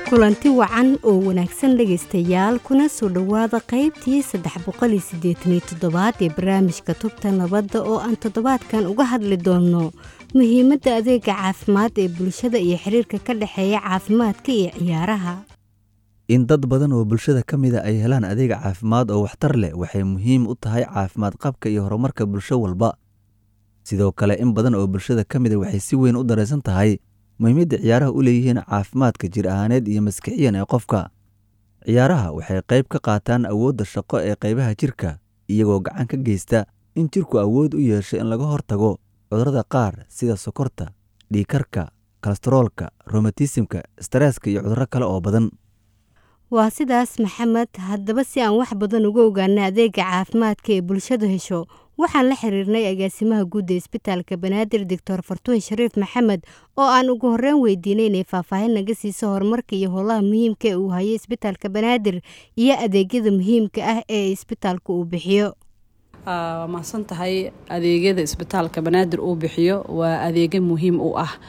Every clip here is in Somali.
kulanti wacan oo wanaagsan dhegaystayaal kuna soo dhowaada qaybtii saddex boqoliyo siddeetaniyo toddobaad ee barnaamijka tubta nabadda oo aan toddobaadkan uga hadli doonno muhiimadda adeega caafimaad ee bulshada iyo xiriirka ka dhexeeya caafimaadka iyo ciyaaraha in dad badan oo bulshada ka mida ay helaan adeeg caafimaad oo waxtar leh waxay muhiim u tahay caafimaad qabka iyo horumarka bulsho walba sidoo kale in badan oo bulshada ka mida waxay si weyn u daraysan tahay muhiimadda ciyaaraha u leeyihiin caafimaadka jir ahaaneed iyo maskixiyan ee qofka ciyaaraha waxay qayb ka qaataan awoodda shaqo ee qaybaha jirka iyagoo gacan ka geysta in jirku awood u yeesho in laga hortago cudurrada qaar sida sokorta dhiikarka kolestaroolka romatismka stareeska iyo cudurro kale oo badan waa sidaas maxamed haddaba si aan wax badan uga ogaana adeega caafimaadka ee bulshadu hesho waxaan la xiriirnay agaasimaha guud ee isbitaalka banaadir doctor fartuun shariif maxamed oo aan ugu horreyn weydiinay inay faahfaahin naga siiso horumarka iyo howlaha muhiimka ee uu hayo isbitaalka banaadir iyo adeegyada muhiimka ah ee isbitaalka uu bixiyo waa mahadsan tahay adeegyada isbitaalka banaadir uu bixiyo waa adeegyo muhiim u ah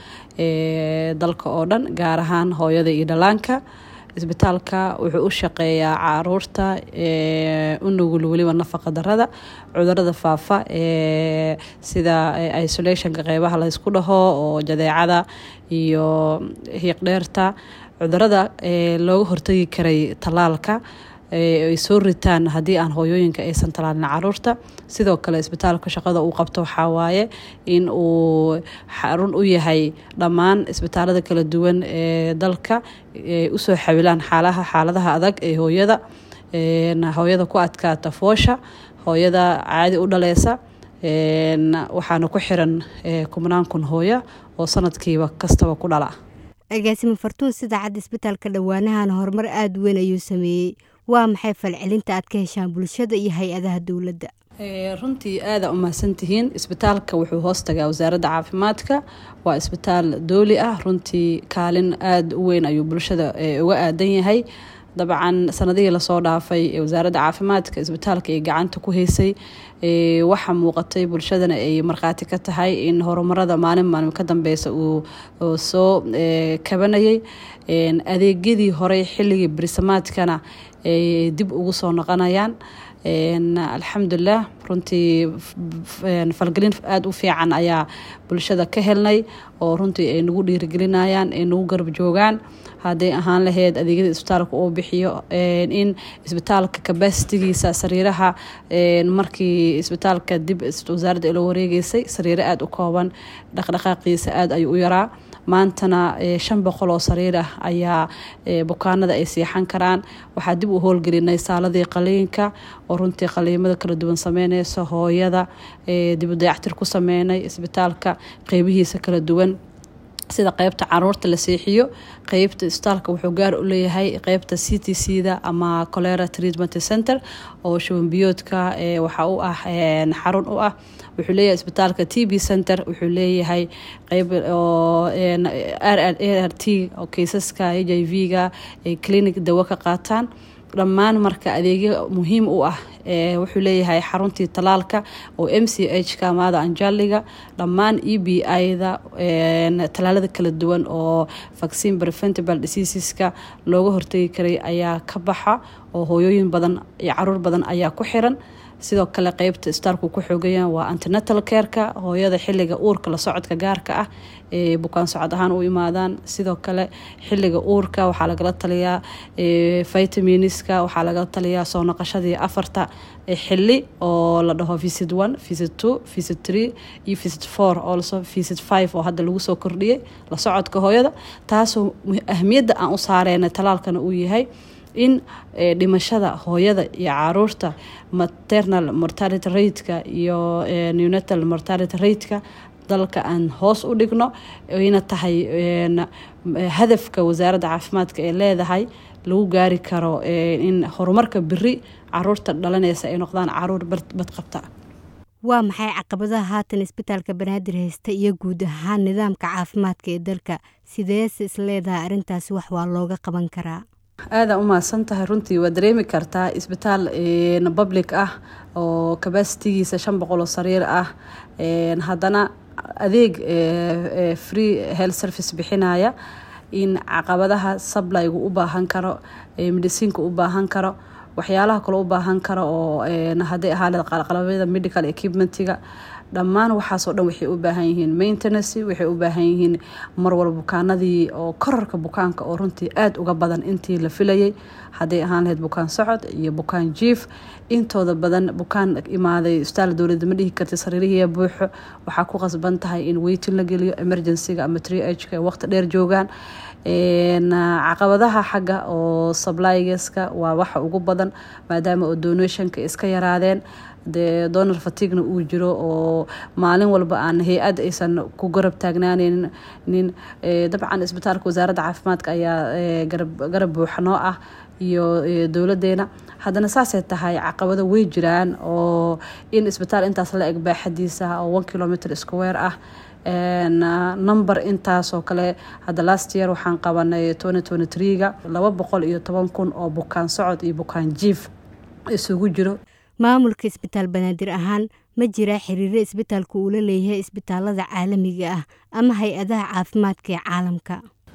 dalka oo dhan gaar ahaan hooyada iyo dhallaanka isbitaalka wuxuu u shaqeeyaa caruurta u nugul weliba nafaqa darada cudurada faafa sida isolationka qeybaha laysku dhaho oo jadeecada iyo hiiqdheerta cudurada looga hortagi karay tallaalka ay soo ritaan haddii aan hooyooyinka aysan talaalin caruurta sidoo kale isbitaalka shaqada uu qabto waxaa waaye in uu xarun u yahay dhammaan isbitaalada kala duwan ee dalka usoo xawilaan xaalaha xaaladaha adag ee hooyada hooyada ku adkaata foosha hooyada caadi u dhaleysa waxaana ku xiran kubnaan kun hooyo oo sanadkiiba kastaba ku dhala agaasimo fartuun sida cad isbitaalka dhowaanahan horumar aada weyn ayuu sameeyey waa maxay falcelinta aad ka heshaan bulshada iyo hay-adaha dowladda runtii aada umahadsantihiin isbitaalka wuxuu hoos tagaa wasaaradda caafimaadka waa isbitaal dooli ah runtii kaalin aada u weyn ayuu bulshada uga aadan yahay dabcan sanadihii lasoo dhaafay ee wasaaradda caafimaadka isbitaalka ay gacanta ku haysay waxaa muuqatay bulshadana ay markhaati ka tahay in horumarada maalin maalin ka dambeysa uu soo kabanayay adeegyadii horey xilligii berisamaadkana ay dib ugu soo noqonayaan alxamdulilah runtii falgelin aada u fiican ayaa bulshada ka helnay oo runtii ay nagu dhiirigelinayaan ay nagu garab joogaan hadday ahaan lahayd adeegyada isbitaalka uu bixiyo in isbitaalka kabasitigiisa sariiraha markii isbitaalka dib wasaaradda ila wareegeysay sariiro aada u kooban dhaqdhaqaaqiisa aada ayuu u yaraa maantana shan boqol oo sariir ah ayaa bukaanada ay siixan karaan waxaa dib u howlgelinay saaladii qaliinka oo runtii qaliimada kala duwan sameyneysa hooyada dib u dayactir ku sameynay isbitaalka qeybihiisa kala duwan sida qeybta caruurta la seexiyo qeybta isbitaalka wuxuu gaar u leeyahay qeybta c t c da ama colera treatment center oo shubanbiyoodka waxa u ah xarun u ah wuxuu leeyahay isbitaalka t b center wuxuu leeyahay qeyb oo r r t oo keysaska h i v ga ay clinic dawo ka qaataan dhammaan marka adeegyo muhiim u ah wuxuu leeyahay xaruntii talaalka oo m c h ka maada anjaliga dhammaan e b i-da talaalada kala duwan oo vaccine preventable diseaseska looga hortagi karay ayaa ka baxa oo hooyooyin badan iyo caruur badan ayaa ku xiran sidoo kale qeybta isbitaalku ku xoogayaan waa antenatal careka hooyada xiliga uurka la socodka gaarka ah ee bukaan socod ahaan u imaadaan sidoo kale xiliga uurka waxaa lagala taliyaa vitaminiska waxaa lagala taliyaa soo noqoshadii afarta xili oo la dhaho visit one visit two visit three iyo visit four also visit five oo hadda lagu soo kordhiyay la socodka hooyada taasoo ahmiyadda aan u saareyna talaalkana uu yahay in dhimashada hooyada iyo caruurta maternal mortality rateka iyo nenatal mortality rateka dalka aan hoos u dhigno ayna tahay hadafka wasaaradda caafimaadka ee leedahay lagu gaari karo in horumarka beri caruurta dhalanaysa ay noqdaan caruur badqabta waa maxay caqabadaha haatan isbitaalka banaadir haysta iyo guud ahaan nidaamka caafimaadka ee dalka sideese isleedahay arrintaasi wax waa looga qaban karaa aada u mahadsan tahay runtii waa dareemi kartaa isbitaal public ah oo kabasitigiisa shan boqol oo sariir ah haddana adeeg free health service bixinaya in caqabadaha sablygu u baahan karo mediciinka u baahan karo waxyaalaha kale u baahan karo oo hadday ahaaleed qalqalabyada medical equipmentiga dhammaan waxaasoo dhan waxay u baahan yihiin maintenancy waxay u baahan yihiin marwal bukaanadii oo korarka bukaanka oo runtii aada uga badan intii la filayay hadday ahaan lahayd bukaan socod iyo bukaan jiif intooda badan bukaan imaaday isbitaal dowladda ma dhihi karta sariirihiiya buuxo waxaa ku qasban tahay in weytin la geliyo emergencyga ama tree hka waqti dheer joogaan caqabadaha xagga oo sablygeska waa waxa ugu badan maadaama oo donationka iska yaraadeen dee donor fatigna uu jiro oo maalin walba aan hay-ad aysan ku garab taagnaaneynin nin dabcan isbitaalka wasaaradda caafimaadka ayaa garab buuxa noo ah iyo dowladeena haddana saasay tahay caqabado way jiraan oo in isbitaal intaas la eg baaxadiisa oo one kilometer square ah number intaasoo kale hadda last year waxaan qabanay ga laba boqol iyo toban kun oo bukaan socod iyo bukaan jiif isugu jiro maamulka isbitaal banaadir ahaan ma jiraa xiriiro isbitaalku uu la leeyahay isbitaalada caalamiga ah ama hay-adaha caafimaadka ee caalamka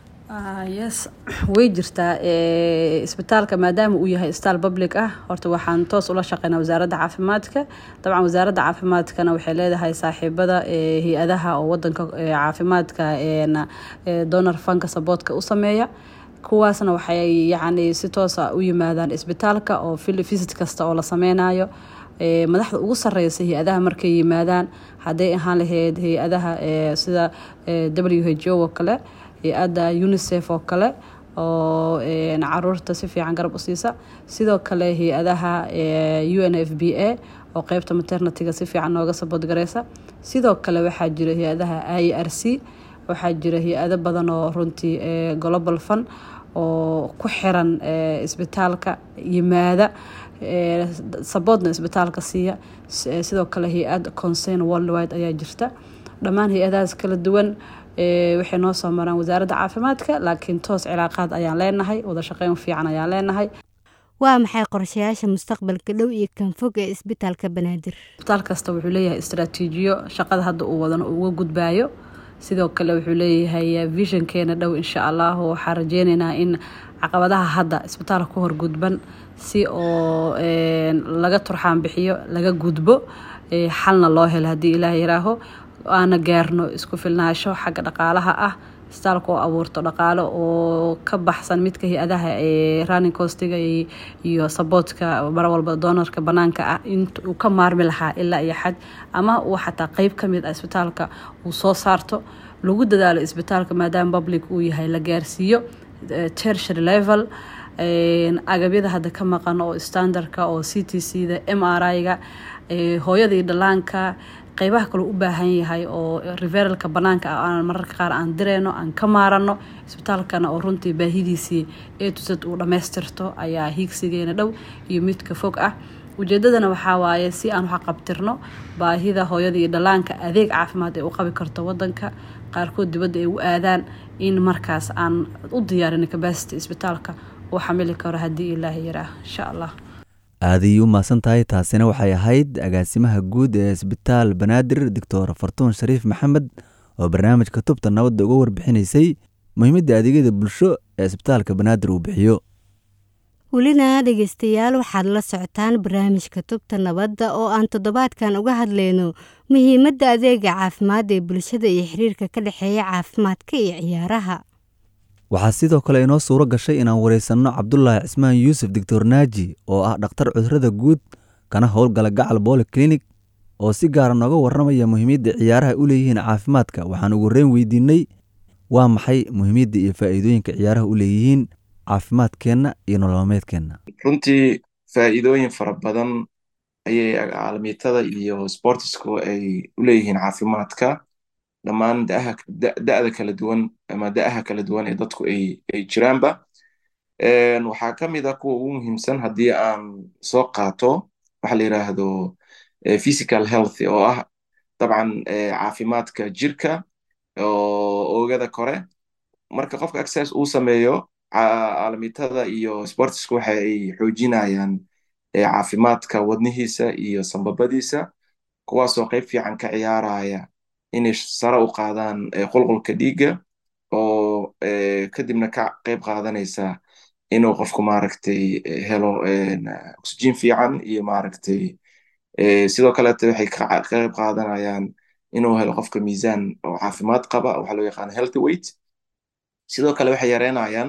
yes way jirtaa isbitaalka maadaama uu yahay isbitaal public ah horta waxaan toos ula shaqeynaa wasaaradda caafimaadka dabcan wasaaradda caafimaadkana waxay leedahay saaxiibada hay-adaha oo wadanka caafimaadka donor fanka saboodka u sameeya kuwaasna waxay yacni si toosa u yimaadaan isbitaalka oo visit kasta oo la sameynayo madaxda ugu sareysa hay-adaha markay yimaadaan hadday ahaan lahayd hay-adaha sida w h o oo kale hay-adda unicef oo kale oo caruurta si fiican garab u siisa sidoo kale hay-adaha u n f b a oo qeybta maternityga si fiican nooga saboodgareysa sidoo kale waxaa jira hay-adaha i r c waxaa jira hay-ado badan oo runtii global fun oo ku xiran isbitaalka yimaada saboodna isbitaalka siiya sidoo kale hay-ad concern worldwide ayaa jirta dhammaan hay-adahaas kala duwan waxay noo soo maraan wasaaradda caafimaadka laakiin toos cilaaqaad ayaan leenahay wada shaqeyn fiican ayaan leenahay waa maxay qorshayaasha mustaqbalka dhow iyo kan fog ee isbitaalka banaadir isbitaal kasta wuxuu leeyahay istraatiijiyo shaqada hadda uu wadano uga gudbaayo sidoo kale wuxuu leeyahay visionkeena dhow insha allah waxaa rajeyneynaa in caqabadaha hadda isbitaalka ku horgudban si oo laga turxaan bixiyo laga gudbo xalna loo helo haddii ilaah yaraaho aana gaarno isku filnaasho xagga dhaqaalaha ah isbitaalka oo abuurto dhaqaalo oo ka baxsan midka hay-adaha ee running costiga iyo saboodka mar walba doonarka banaanka ah inuu ka maarmi lahaa ilaa iyo xad ama uu xataa qeyb ka mid ah isbitaalka uu soo saarto lagu dadaalo isbitaalka maadaama public uu yahay la gaarsiiyo tertiary level agabyada hadda ka maqan oo standardka oo c t c da m r i-ga hooyada iyo dhalaanka qeybaha kaloo u baahan yahay oo referalka banaanka ah aan mararka qaar aan direyno aan ka maarano isbitaalkana oo runtii baahidiisii ee tusad uu dhammaystirto ayaa hiigsigeena dhow iyo midka fog ah ujeedadana waxaa waaye si aan waxa qabtirno baahida hooyada iyo dhalaanka adeeg caafimaad ee u qabi karto wadanka qaarkood dibadda ay u aadaan in markaas aan u diyaarin capacity isbitaalka uu xamili karo haddii ilaaha yaraah insha allah aaday u mahadsan tahay taasina waxay ahayd agaasimaha guud ee isbitaal banaadir doctor fartuun shariif maxamed oo barnaamijka tubta nabadda uga warbixinaysay muhiimadda adeegyada bulsho ee isbitaalka banaadir uu bixiyo welina dhegeystayaal waxaad la socotaan barnaamijka tubta nabadda oo aan toddobaadkan uga hadlayno muhiimadda adeega caafimaad ee bulshada iyo xiriirka ka dhexeeya caafimaadka iyo ciyaaraha waxaa sidoo kale inoo suuro gashay inaan wareysanno cabdulaahi cismaan yuusuf doctor naaji oo ah dhakhtar cudurada guud kana howlgala gacal booli clinic oo si gaara nooga warramaya muhiimadda ciyaaraha u leeyihiin caafimaadka waxaan ugu horeyn weydiinay waa maxay muhiimadda iyo faa'iidooyinka ciyaaraha u leeyihiin caafimaadkeenna iyo nololmeedkeenna runtii faa'iidooyin fara badan ayay caalamiitada iyo sportisku ay u leeyihiin caafimaadka dhammaan da'da kala duwan ama da'aha kala duwan ee dadku ay jiraanba waxaa ka mid a kuwa ugu muhiimsan haddii aan soo qaato waxa la yiraahdo physical health oo ah dabcan caafimaadka jirka oo oogada kore marka qofka exercise uu sameeyo caalamiitada iyo sportisku waxa ay xoojinayaan caafimaadka wadnihiisa iyo sambabadiisa kuwaasoo qayb fiican ka ciyaaraya inay sare u qaadaan qulqulka dhiigga oo kadibna ka qayb qaadanaysa inuu qofku maaragtay helo oxygen fiican iyo maaragtay sidoo kaleeto waxay ka qayb qaadanayaan inuu helo qofka miisaan oo caafimaad qaba waxaa loo yaqaana healthy weight sidoo kale waxay yareynayaan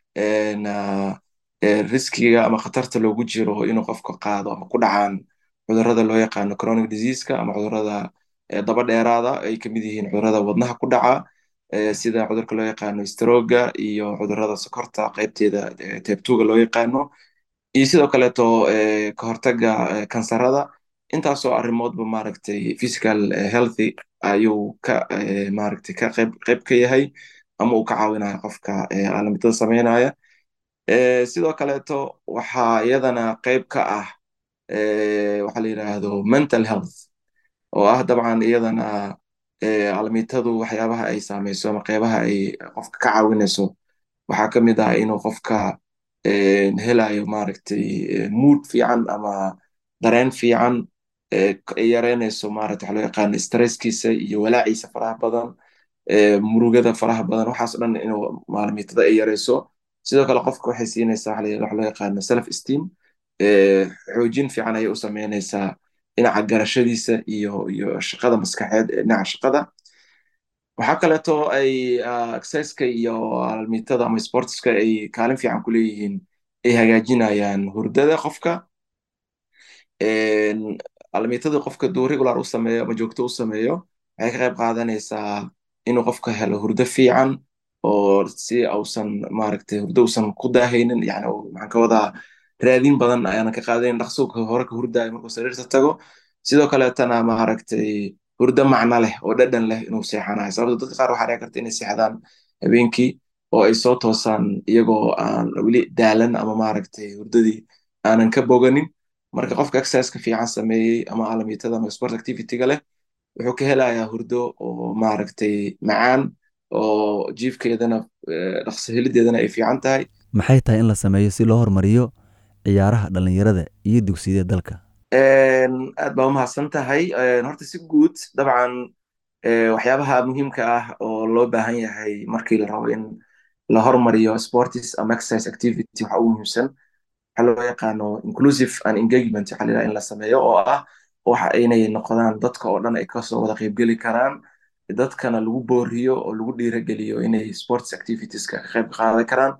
riskiga ama khatarta loogu jiro inuu qofka qaado ama ku dhacaan cudurrada loo yaqaano chronic diseaseka ama cudurrada daba dheeraada ay kamid yihiin cudurrada wadnaha ku dhaca sida cudurka loo yaqaano stroga iyo cudurrada sokorta qaybteeda teebtuga loo yaqaano iyo sidoo kaleeto ka hortaga kansarada intaasoo arrimoodba maaragtay physical healthy ayuu ka maaragtay ka qayb qayb ka yahay ama uu ka caawinaya qofka caalamidada sameynaya sidoo kaleeto waxaa iyadana qayb ka ah waxaa la yidhaahdo mental health oo ah dabcan iyadana calamitadu waxyaabaha ay saameyso ama qeybaha ay qofka ka caawinayso waxaa ka mid ah inuu qofka helayo maaragtay mood fiican ama dareen fiican ay yareynayso maaragta waxa loo yaqaano stresskiisa iyo walaaciisa faraha badan murugada faraha badan waxaas dhan inuu maalmiitada ay yareyso sidoo kale qofka waxay siinaysaa waxa loo yaqaano self esteem xoojin fiican ayay u sameynaysaa dhinaca garashadiisa iyo iyo shaqada maskaxeed ee dhinaca shaqada waxaa kaleeto ay exerciska iyo almiitada ama sportska ay kaalin fiican ku leeyihiin ay hagaajinayaan hurdada qofka almiitadii qofka duu regular u sameeyo ama joogto u sameeyo waxay ka qayb qaadanaysaa inuu qofka helo hurdo fiican oo si ausan maaragtay hurdo usan ku daahaynin yani maxaan ka wadaa raadin badan ayaanan ka qaadayn dhaqso hore ka hurdaayo markuu sariirta tago sidoo kaleetana maaragtay hurdo macno leh oo dhadhan leh inuu seexanayo sababto dadka qaar waxaa dhici karta inay seexdaan habeenkii oo ay soo toosaan iyagoo aan weli daalan ama maaragtay hurdadii aanan ka boganin marka qofka exerciseka fiican sameeyey ama alamiitada ama sport activityga leh wuxuu ka helayaa hurdo oo maaragtay macaan oo jiifkeedana dhaqso helideedana ay fiican tahay maxay tahay in la sameeyo si loo hormariyo ciyaaraha dhalinyarada iyo dugsiyada dalka aad baa umahadsan tahay horta si guud dabcan waxyaabaha muhiimka ah oo loo baahan yahay markii la rabo in la hormariyo sports ama exercise activity waxa ugu muhiimsan waxaa loo yaqaano inclusive and engagement waxaa la in la sameeyo oo ah waxa inay noqdaan dadka oo dhan ay kasoo wada qaybgeli karaan dadkana lagu booriyo oo lagu dhiirageliyo inay sports activitieska ka qayb qaadan karaan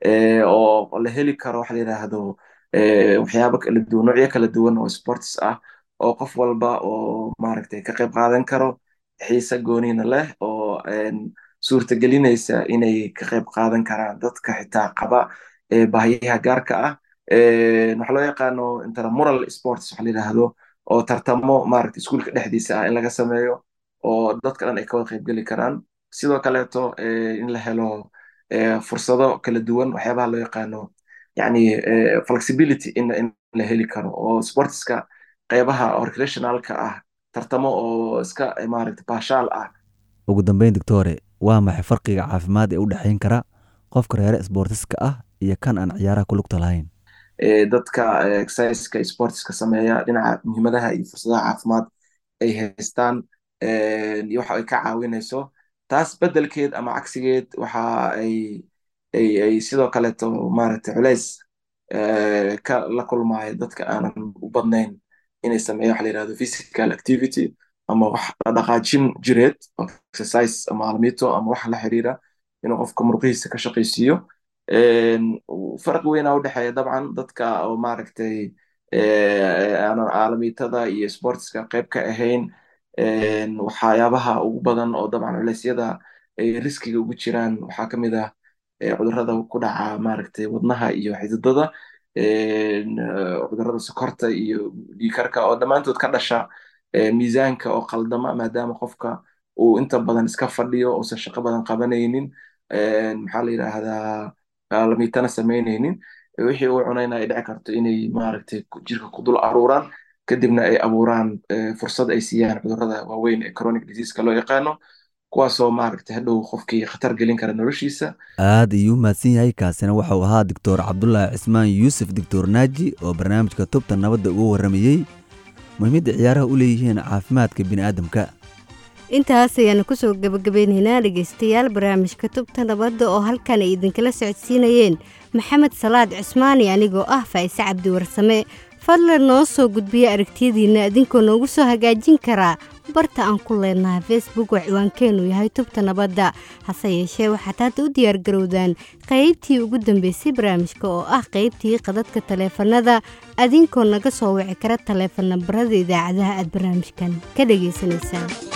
oo la heli karo waxa la yidhaahdo waxyaabo kala duwan noocyo kala duwan oo sports ah oo qof walba oo maaragtay ka qayb qaadan karo xiise gooniina leh oo suurtagelinaysa inay ka qayb qaadan karaan dadka xitaa qaba baahiyaha gaarka ah waxa loo yaqaano intramural sports waxa la yidhaahdo oo tartamo maaragtay iskuulka dhexdiisa ah in laga sameeyo oo dadka dhan ay ka wada qaybgeli karaan sidoo kaleeto in la helo fursado kala duwan waxyaabaha loo yaqaano yani flexibility in in la heli karo oo sportska qeybaha recreationalka ah tartamo oo iska maaragta baashaal ah ugu dambeyn doctore waa maxay farqiga caafimaad ee u dhexayn kara qofka reere sportiska ah iyo kan aan ciyaaraha ku lugta lahayn dadka exerciseka sportiska sameeya dhinaca muhiimadaha iyo fursadaha caafimaad ay haystaan iyo waxa ay ka caawinayso taas bedelkeed ama cagsigeed waxa ay ay ay sidoo kaleeto maaragtay culays ka la kulmaayo dadka aanan u badnayn inay sameeyo waxa la yidhahdo physical activity ama wax dhaqaajin jireed exercise ama almito ama wax la xiriira inuu qofka muruqihiisa ka shaqaysiiyo farqi weynaa u dhexeeya dabcan dadka oo maaragtay aanan caalamiitada iyo sportska qayb ka ahayn waxyaabaha ugu badan oo dabcan culeysyada ay riskiga ugu jiraan waxaa ka mid ah cudurrada ku dhaca maaragtay wadnaha iyo xididada cudurrada sokorta iyo dhiikarka oo dhammaantood ka dhasha miisaanka oo qaldama maadaama qofka uu inta badan iska fadhiyo uusan shaqo badan qabanaynin maxaa la yidhaahdaa lamiitana samaynaynin wixii uu cunayna ay dhici karto inay maaragtay jirka ku dul aruuraan kadibna ay abuuraan fursad ay siiyaan cudurrada waaweyn ee chronic diseaseka loo yaqaano kuwaasoo maaragtay hadhow qofkii khatar gelin kara noloshiisa aad ayuu mahadsan yahay kaasina waxau ahaa doctor cabdulaahi cismaan yuusuf doctor naaji oo barnaamijka tubta nabadda uga warramayey muhiimadda ciyaaraha u leeyihiin caafimaadka bini'aadamka intaas ayaanu kusoo gabagabeynaynaa dhegeystayaal barnaamijka tubta nabadda oo halkan ay idinkala socodsiinayeen maxamed salaad cismaani anigoo ah faa'ise cabdi warsame fadlan noo soo gudbiya aragtiyadiinna idinkoo noogu soo hagaajin karaa barta aan ku leenahay facebook oo ciwaankeennu yahay tubta nabadda hase yeeshee waxaad hadda u diyaargarowdaan qaybtii ugu dambeysay barnaamijka oo ah qaybtii qadadka taleefanada adinkoo naga soo wici kara taleefan nambarada idaacadaha aad barnaamijkan ka dhagaysanaysaan